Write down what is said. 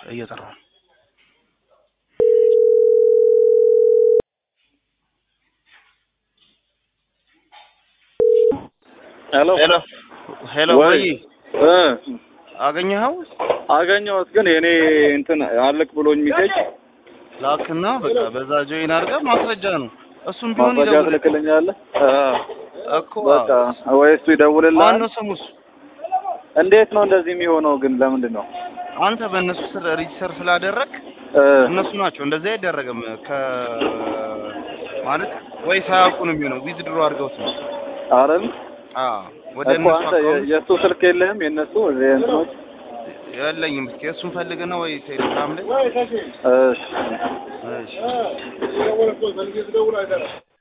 እየጠራሁ ነው። ሄሎ ሄሎ ሄሎ፣ ወይ ወይ እ አገኘኸው? አገኘሁት ግን የኔ እንትን አልክ ብሎኝ ሚሴጅ ላክና በቃ በዛ ጆይን አድርገህ ማስረጃ ነው። እሱም ቢሆን ማስረጃ ይደውል ትልክልኛለህ? አ እኮ በቃ ወይ እሱ ይደውልልሃል። ማነው ስሙ እሱ? እንዴት ነው እንደዚህ የሚሆነው ግን ለምንድን ነው? አንተ በእነሱ ስር ሬጂስተር ስላደረግ እ እነሱ ናቸው እንደዚህ አይደረግም። ከ ማለት ወይ ሳያውቁ ነው የሚሆነው። ዊዝድሮ አድርገውት ነው። አረን አዎ ወደ እኮ እነሱ አንተ የ- አካውንት የእሱ ስልክ የለህም? የእነሱ እንትኖች የለኝም። እስኪ እሱን ፈልገህ ነው ወይ ቴሌግራም ላይ እሺ እሺ